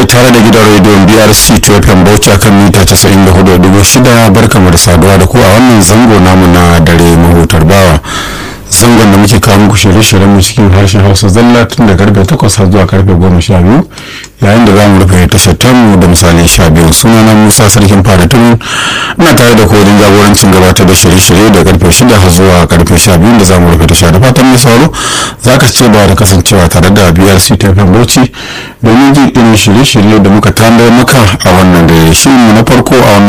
ne tare da gidan rediyon brc tfm bauchi akan mita 94.6 barkamu da saduwa da ku a wannan zango namu na dare mahutar bawa zangon da muke kawo muku shirye-shiryen mu cikin harshen hausa zalla tun da karfe 8 har zuwa karfe 12 yayin da za mu rufe tashar tamu da misalin 12 sunana musa sarkin fara tun ina tare da kodin jagorancin gabatar da shirye-shirye da karfe 6 har zuwa karfe 12 da za mu rufe tashar da fatan mai sauro za ka ce ba da kasancewa tare da brc tfm bauchi domin jin irin shirye-shirye da muka tanadar maka a wannan da shirin mu na farko a wannan